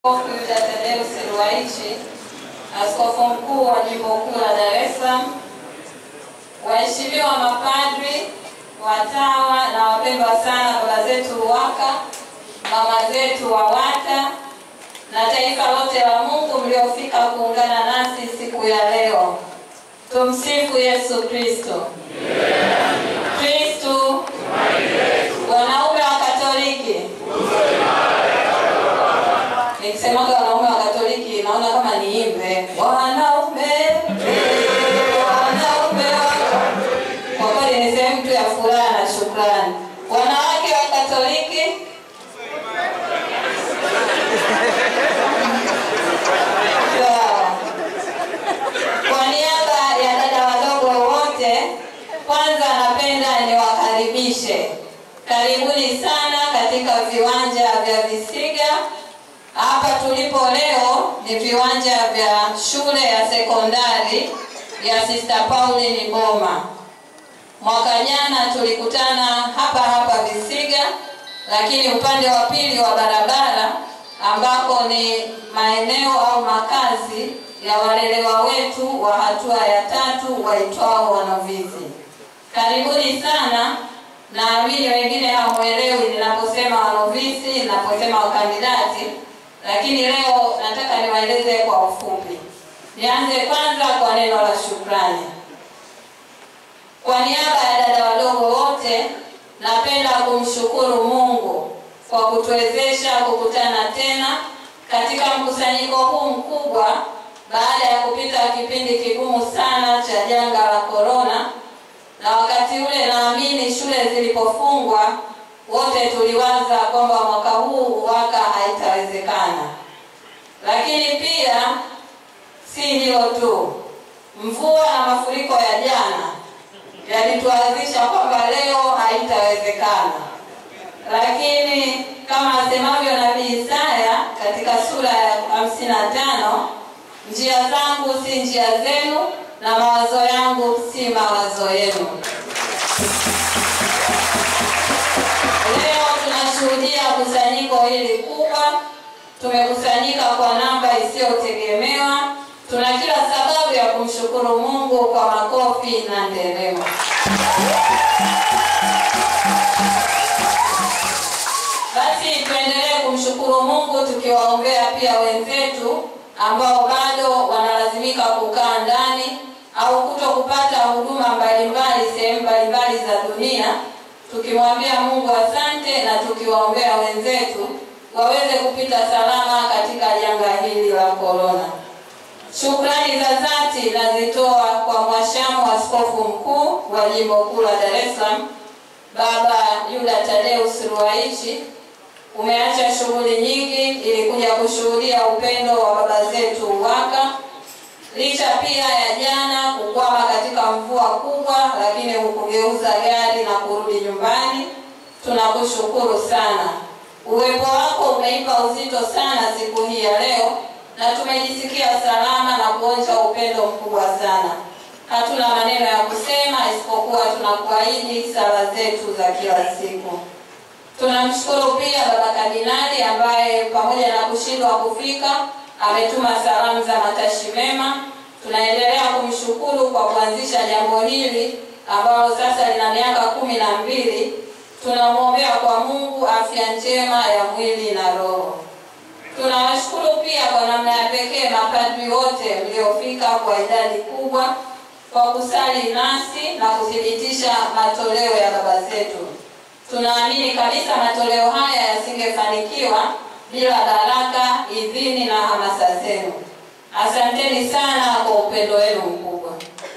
Askofu Yuda Tadeus Ruwaichi, askofu mkuu wa jimbo kuu la Dar es Salaam, waheshimiwa mapadri, watawa na wapendwa sana baba zetu UWAKA, mama zetu WAWATA na taifa lote la Mungu mliofika kuungana nasi siku ya leo. Tumsifu Yesu Kristo. Kristo wanaume wa Katoliki nikisemaga wanaume wa Katoliki naona kama niimbe wanaume eh, wanaume wa kwa kweli ni sehemu tu ya furaha na shukrani. Wanawake wa Katoliki sawa. Kwa niaba ya dada wadogo wote, kwanza napenda niwakaribishe, karibuni sana katika viwanja vya Visiga. Hapa tulipo leo ni viwanja vya shule ya sekondari ya Sister Pauline Boma. Mwaka jana tulikutana hapa hapa Visiga, lakini upande wa pili wa barabara ambako ni maeneo au makazi ya walelewa wetu wa hatua ya tatu waitwao wanavizi. Karibuni sana. Naamini wengine hamwelewi ninaposema wanovisi, ninaposema wakandidati, lakini leo nataka niwaeleze kwa ufupi. Nianze kwanza kwa neno la shukrani. Kwa niaba ya dada wadogo wote, napenda kumshukuru Mungu kwa kutuwezesha kukutana tena katika mkusanyiko huu mkubwa baada ya kupita kipindi kigumu sana cha janga la korona, na wakati ule naamini shule zilipofungwa, wote tuliwaza kwamba mwaka huu UWAKA haitawezekana. Lakini pia si hilo tu, mvua na mafuriko ya jana yalituadhisha kwamba leo haitawezekana. Lakini kama asemavyo nabii Isaya katika sura ya hamsini na tano njia zangu si njia zenu na mawazo yangu si mawazo yenu. Leo tunashuhudia kusanyiko hili kubwa. Tumekusanyika kwa namba isiyotegemewa. Tuna kila sababu ya kumshukuru Mungu kwa makofi na nderemo. Basi tuendelee kumshukuru Mungu tukiwaombea pia wenzetu ambao bado wanalazimika kukaa ndani au kuto kupata huduma mbalimbali sehemu mbalimbali za dunia, tukimwambia Mungu asante na tukiwaombea wenzetu waweze kupita salama katika janga hili la korona. Shukrani za dhati nazitoa kwa mwashamu askofu mkuu wa jimbo kuu la Dar es Salaam Baba Yuda Tadeus Ruwaichi. Umeacha shughuli nyingi ili kuja kushuhudia upendo wa baba zetu UWAKA, licha pia ya jana kukwama katika mvua kubwa, lakini hukugeuza gari na kurudi nyumbani. Tunakushukuru sana, uwepo wako umeipa uzito sana siku hii ya leo, na tumejisikia salama na kuonja upendo mkubwa sana. Hatuna maneno ya kusema isipokuwa tunakuahidi sala zetu za kila siku. Tunamshukuru pia baba kardinali ambaye pamoja na kushindwa kufika ametuma salamu za matashi mema. Tunaendelea kumshukuru kwa kuanzisha jambo hili ambalo sasa lina miaka kumi na mbili. Tunamwombea kwa Mungu afya njema ya mwili na roho. Tunawashukuru pia kwa namna ya pekee mapadri wote mliofika kwa idadi kubwa kwa kusali nasi na kuthibitisha matoleo ya baba zetu. Tunaamini kabisa matoleo haya yasingefanikiwa bila baraka, idhini na hamasa zenu. Asanteni sana kwa upendo wenu mkubwa.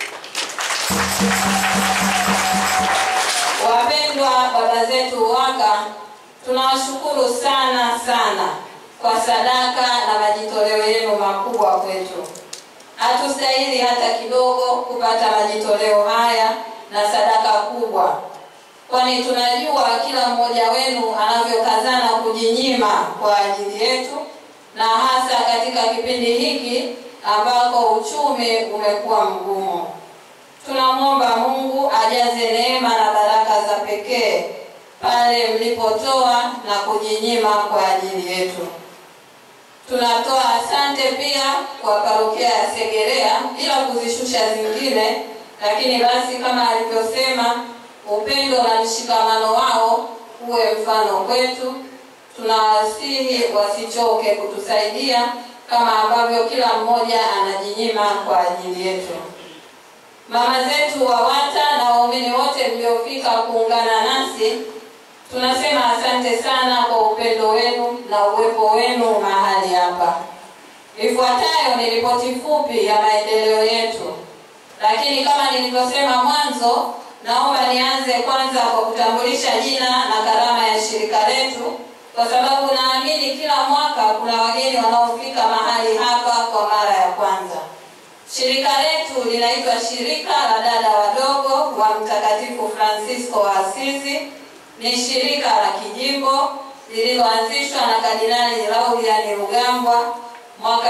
Wapendwa baba zetu UWAKA, tunawashukuru sana sana kwa sadaka na majitoleo yenu makubwa kwetu. Hatustahili hata kidogo kupata majitoleo haya na sadaka kubwa kwani tunajua kila mmoja wenu anavyokazana kujinyima kwa ajili yetu, na hasa katika kipindi hiki ambako uchumi umekuwa mgumu. Tunamwomba Mungu ajaze neema na baraka za pekee pale mlipotoa na kujinyima kwa ajili yetu. Tunatoa asante pia kwa parokia ya Segerea bila kuzishusha zingine, lakini basi kama alivyosema, upendo na mshikamano wao uwe mfano kwetu. Tunawasihi wasichoke kutusaidia kama ambavyo kila mmoja anajinyima kwa ajili yetu. Mama zetu WAWATA na waumini wote mliofika kuungana nasi, tunasema asante sana kwa upendo wenu na uwepo wenu mahali hapa. Ifuatayo ni ripoti fupi ya maendeleo yetu, lakini kama nilivyosema mwanzo, naomba nianze kwanza kwa kutambulisha jina na karama ya shirika letu, kwa sababu naamini kila mwaka kuna wageni wanaofika mahali hapa kwa mara ya kwanza. Shirika letu linaitwa Shirika la Dada Wadogo wa Mtakatifu Francisco wa Asizi. Ni shirika la kijimbo lililoanzishwa na Kardinali Lauriani Rugambwa mwaka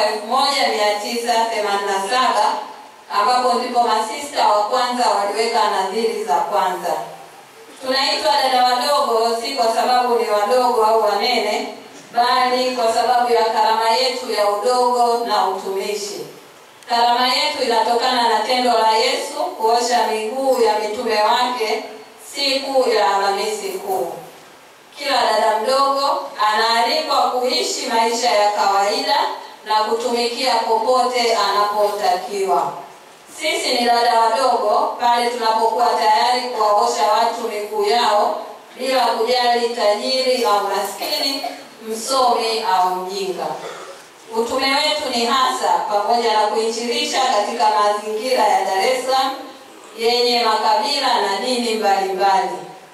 1987 ambapo ndipo masista wa kwanza waliweka nadhiri za kwanza. Tunaitwa dada wadogo si kwa sababu ni wadogo au wanene, bali kwa sababu ya karama yetu ya udogo na utumishi. Karama yetu inatokana na tendo la Yesu kuosha miguu ya mitume wake siku ya Alhamisi Kuu. Kila dada mdogo anaalikwa kuishi maisha ya kawaida na kutumikia popote anapotakiwa. Sisi ni dada wadogo pale tunapokuwa tayari kuwaosha watu miguu yao bila kujali tajiri au maskini, msomi au mjinga. Utume wetu ni hasa pamoja na kuinjilisha katika mazingira ya Dar es Salaam yenye makabila na dini mbalimbali.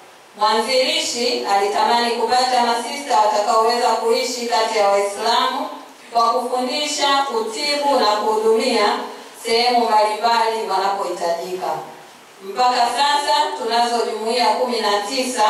Mwanzilishi alitamani kupata masista watakaoweza kuishi kati ya Waislamu kwa kufundisha, kutibu na kuhudumia sehemu mbalimbali wanapohitajika. Mpaka sasa tunazo jumuiya kumi na tisa,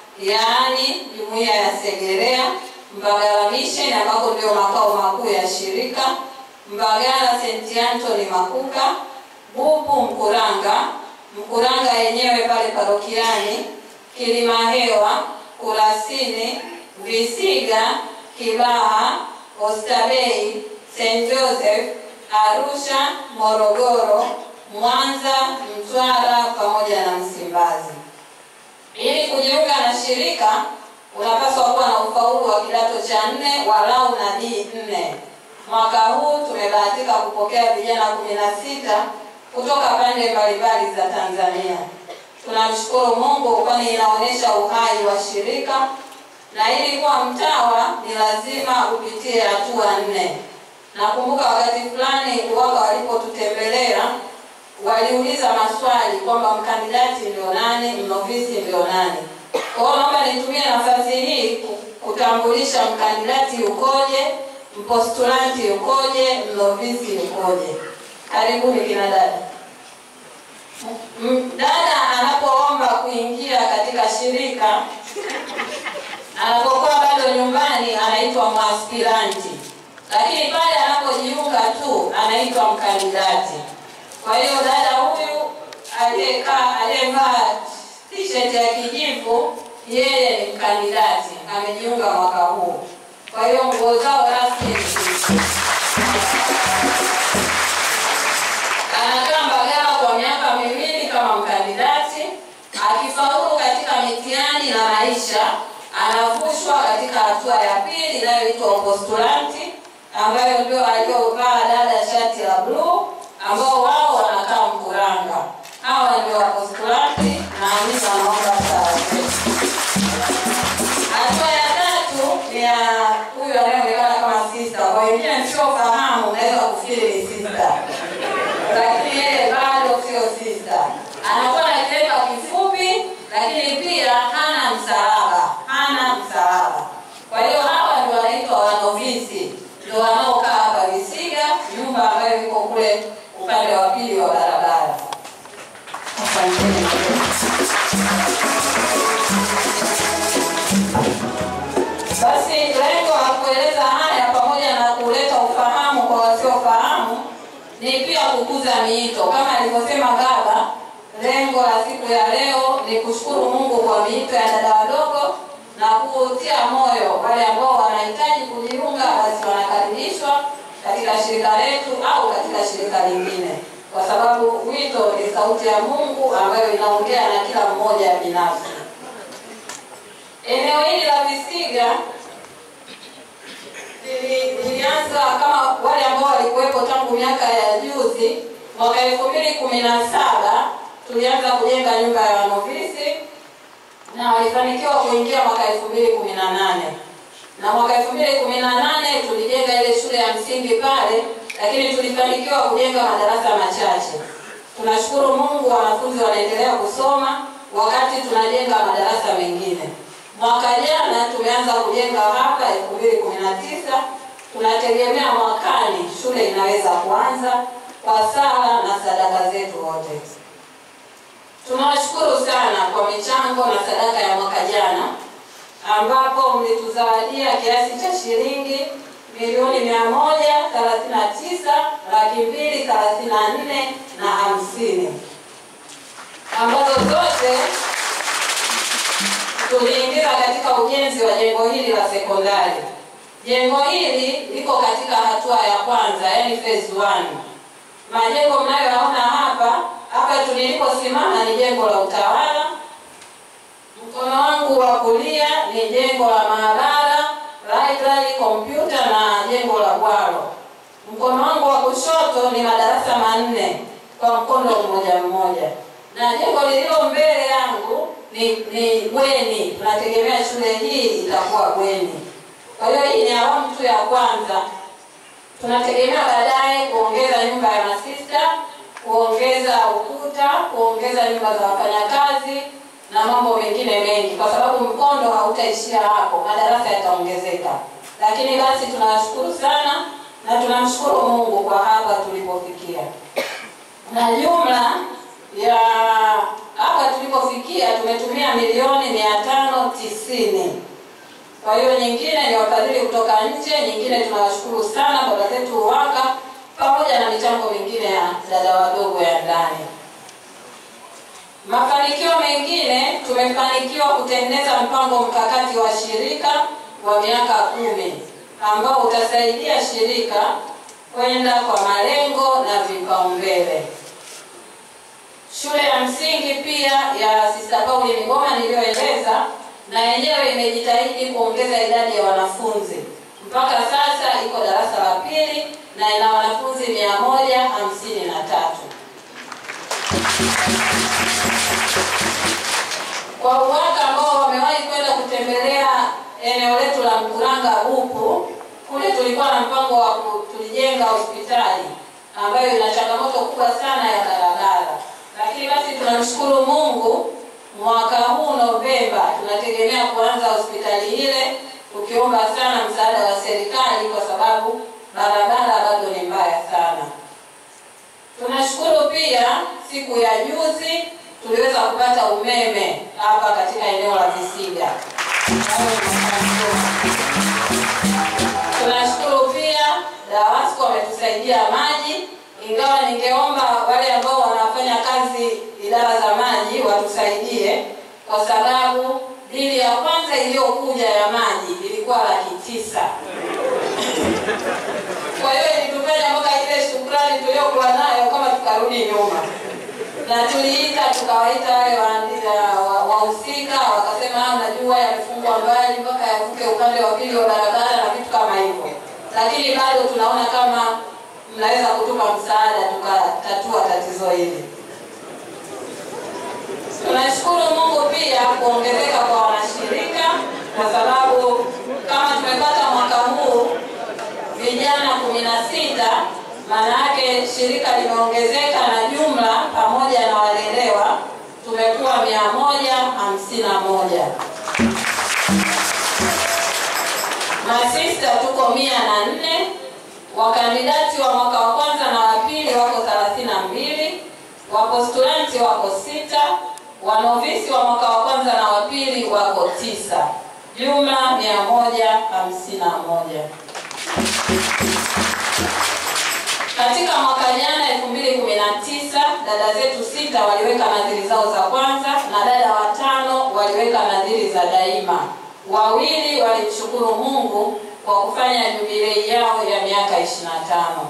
yaani jumuiya ya Segerea, Mbagala Mission ambako ndio makao makuu ya shirika, Mbagala St. Anthony Makuka, Bubu Mkuranga, Mkuranga yenyewe pale parokiani, Kilimahewa, Kurasini, Visiga, Kibaha, Oysterbay, St. Joseph, Arusha, Morogoro, Mwanza, Mtwara pamoja na Msimbazi. Ili kujiunga na shirika unapaswa kuwa na ufaulu wa kidato cha nne walau na D nne. Mwaka huu tumebahatika kupokea vijana kumi na sita kutoka pande mbalimbali za Tanzania. Tunamshukuru Mungu kwani inaonyesha uhai wa shirika, na ili kuwa mtawa ni lazima upitie hatua nne. Nakumbuka wakati fulani waka walipotutembelea waliuliza maswali kwamba mkandidati ndio nani, mnovisi ndio nani. Kwa hiyo naomba nitumie nafasi hii kutambulisha mkandidati ukoje, mpostulanti ukoje, mnovisi ukoje. Karibuni kina dada. Dada anapoomba kuingia katika shirika, anapokuwa bado nyumbani, anaitwa mwaspiranti, lakini pale anapojiunga tu anaitwa mkandidati. Kwa hiyo dada huyu aliyekaa aliyevaa t-shirt ya kijivu, yeye ni mkandidati, amejiunga mwaka huu. Kwa hiyo nguo zao rasmi ni anakaa Mbagala kwa miaka miwili kama mkandidati. Akifaulu katika mitihani na maisha, anavushwa katika hatua ya pili inayoitwa upostulanti, ambayo ndio aliyovaa dada shati la bluu, ambao wao wanakaa Mkuranga. Hawa ndio wapostulanti na Hamisa anaomba sawa. Hatua ya tatu ni ya huyu anayeonekana kama sista. Kwa wengine msiofahamu, unaweza kufikiri ni sista lakini yeye bado sio sista. Anakuwa na kilemba kifupi, lakini pia hana msalaba, hana msalaba. Kwa hiyo hawa ndio wanaitwa wanovisi, ndio wanaokaa hapa Visiga, nyumba ambayo iko kule upande wa pili wa barabara. Asanteni. Basi lengo la kueleza haya pamoja na kuleta ufahamu kwa wasiofahamu ni pia kukuza miito kama alivyosema baba. Lengo la siku ya leo ni kushukuru Mungu kwa miito ya dada wadogo na kutia moyo wale ambao wanahitaji kujiunga, basi wanakaribishwa katika shirika letu au katika shirika lingine, kwa sababu wito ni sauti ya Mungu ambayo inaongea na kila mmoja binafsi. Eneo hili la Visiga lilianza kama wale ambao walikuwepo tangu miaka ya juzi. Mwaka elfu mbili kumi na saba tulianza kujenga nyumba ya wanovisi na walifanikiwa kuingia mwaka elfu mbili kumi na nane na mwaka elfu mbili kumi na nane tulijenga ile shule ya msingi pale, lakini tulifanikiwa kujenga madarasa machache. Tunashukuru Mungu, wanafunzi wanaendelea kusoma wakati tunajenga madarasa mengine. Mwaka jana tumeanza kujenga hapa elfu mbili kumi na tisa tunategemea mwakani shule inaweza kuanza kwa sala na sadaka zetu wote. Tunawashukuru sana kwa michango na sadaka ya mwaka jana ambapo mlituzawadia kiasi cha shilingi milioni mia moja thelathini na tisa laki mbili thelathini na nne na hamsini ambazo zote tuliingiza katika ujenzi wa jengo hili la sekondari. Jengo hili liko katika hatua ya kwanza, yani phase one. Majengo mnayoyaona hapa hapa tuliposimama ni jengo la utawala. Mkono wangu wa kulia ni jengo la maabara, library, kompyuta na jengo la bwalo. Mkono wangu wa kushoto ni madarasa manne kwa mkondo mmoja mmoja, na jengo lililo mbele yangu ni ni bweni. Tunategemea shule hii itakuwa bweni. Kwa hiyo hii ni awamu tu ya kwanza. Tunategemea baadaye kuongeza nyumba ya masista, kuongeza ukuta, kuongeza nyumba za wafanyakazi na mambo mengine mengi, kwa sababu mkondo hautaishia hapo, madarasa yataongezeka. Lakini basi tunawashukuru sana na tunamshukuru Mungu kwa hapa tulipofikia, na jumla ya hapa tulipofikia tumetumia milioni mia tano tisini. Kwa hiyo nyingine ni wafadhili kutoka nje, nyingine tunawashukuru sana baba zetu UWAKA pamoja na michango mingine ya dada wadogo ya ndani. Mafanikio mengine, tumefanikiwa kutengeneza mpango mkakati wa shirika wa miaka kumi ambao utasaidia shirika kwenda kwa malengo na vipaumbele. Shule ya msingi pia ya Sister Pauli Migoma niliyoeleza, na yenyewe imejitahidi kuongeza idadi ya wanafunzi. Mpaka sasa iko darasa la pili na ina wanafunzi mia moja hamsini na tatu. Kwa UWAKA ambao wamewahi kwenda kutembelea eneo letu la Mkuranga Bupu, kule tulikuwa na mpango wa tulijenga hospitali ambayo ina changamoto kubwa sana ya barabara, lakini basi tunamshukuru Mungu, mwaka huu Novemba tunategemea kuanza hospitali ile, tukiomba sana msaada wa serikali kwa sababu barabara bado ni mbaya sana. Tunashukuru pia, siku ya juzi tuliweza kupata umeme hapa katika eneo la Visiga. Tunashukuru pia DAWASCO wametusaidia maji, ingawa ningeomba wale ambao wanafanya kazi idara za maji watusaidie, kwa sababu bili ya kwanza iliyokuja ya maji ilikuwa laki tisa. Kwa hiyo ilitufanya mpaka ile shukrani tuliyokuwa nayo kama tukarudi nyuma, na tuliita tukawaita wale wahusika wa, wa wakasema najua yamefungwa mbali mpaka yavuke upande wa pili wa barabara na vitu kama hivyo, lakini bado tunaona kama mnaweza kutupa msaada tukatatua tatizo hili. Tunashukuru Mungu pia kuongezeka kwa wanashirika, kwa sababu kama tumepata mwaka huu vijana kumi na sita, maana yake shirika limeongezeka na jumla pamoja na walelewa tumekuwa mia moja hamsini na moja. Masista tuko mia na nne, wakandidati wa mwaka wa kwanza na wa pili wako thelathini na mbili, wapostulanti wako sita, wanovisi wa mwaka wa kwanza na wa pili wako tisa, jumla mia moja hamsini na moja. Katika mwaka jana 2019 dada zetu sita waliweka nadhiri zao za kwanza na dada watano waliweka nadhiri za daima. wawili walimshukuru Mungu kwa kufanya jubilei yao ya miaka 25.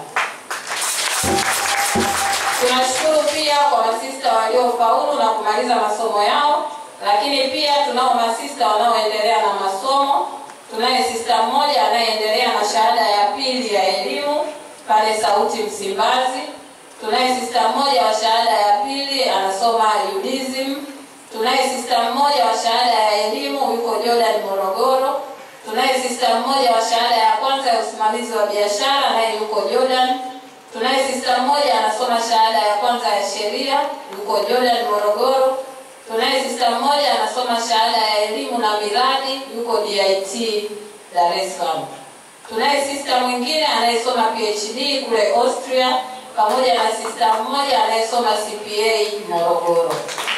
Tunashukuru pia kwa masista waliofaulu na kumaliza masomo yao, lakini pia tunao masista wanaoendelea na masomo. Tunaye sista mmoja anayeendelea na shahada ya pili ya elimu pale Sauti Msimbazi. Tunaye sista mmoja wa shahada ya pili anasoma UDSM. Tunaye sista mmoja wa shahada ya elimu yuko Jordan Morogoro. Tunaye sista mmoja wa shahada ya kwanza ya usimamizi wa biashara naye yuko Jordan. Tunaye sista mmoja anasoma shahada ya kwanza ya sheria yuko Jordan Morogoro. Tunaye sista mmoja anasoma shahada ya elimu na miradi yuko DIT Dar es Salaam. Tunaye sista mwingine anayesoma PhD kule Austria pamoja na sista mmoja anayesoma CPA Morogoro.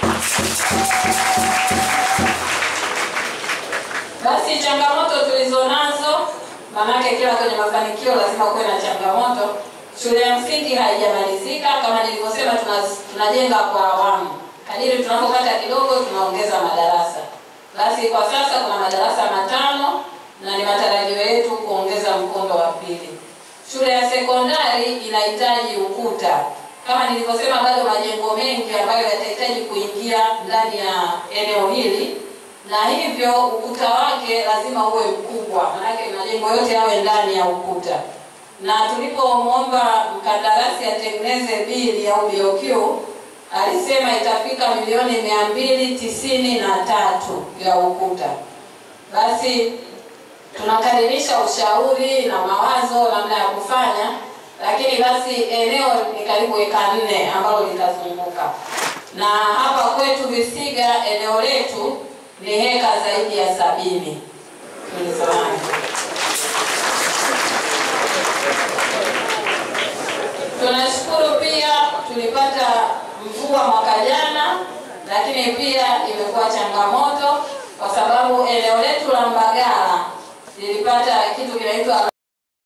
Basi changamoto tulizonazo, maanake kila kwenye mafanikio lazima kuwe na changamoto. Shule ya msingi haijamalizika kama nilivyosema, tuna- tunajenga kwa awamu. Kadiri tunapopata kidogo, tunaongeza madarasa. Basi kwa sasa kuna madarasa matano na ni matarajio yetu kuongeza mkondo wa pili. Shule ya sekondari inahitaji ukuta. Kama nilivyosema, bado majengo mengi ambayo yatahitaji kuingia ndani ya eneo hili, na hivyo ukuta wake lazima uwe mkubwa, maanake majengo yote yawe ndani ya ukuta. Na tulipomwomba mkandarasi atengeneze bili au BOQ, alisema itafika milioni mia mbili tisini na tatu ya ukuta. Basi tunakadirisha ushauri na mawazo namna ya kufanya, lakini basi eneo ni karibu eka nne ambalo litazunguka, na hapa kwetu Visiga eneo letu ni heka zaidi ya sabini tulizonazo. Tunashukuru pia tulipata mvua mwaka jana, lakini pia imekuwa changamoto kwa sababu eneo letu la Mbagala lilipata kitu kinaitwa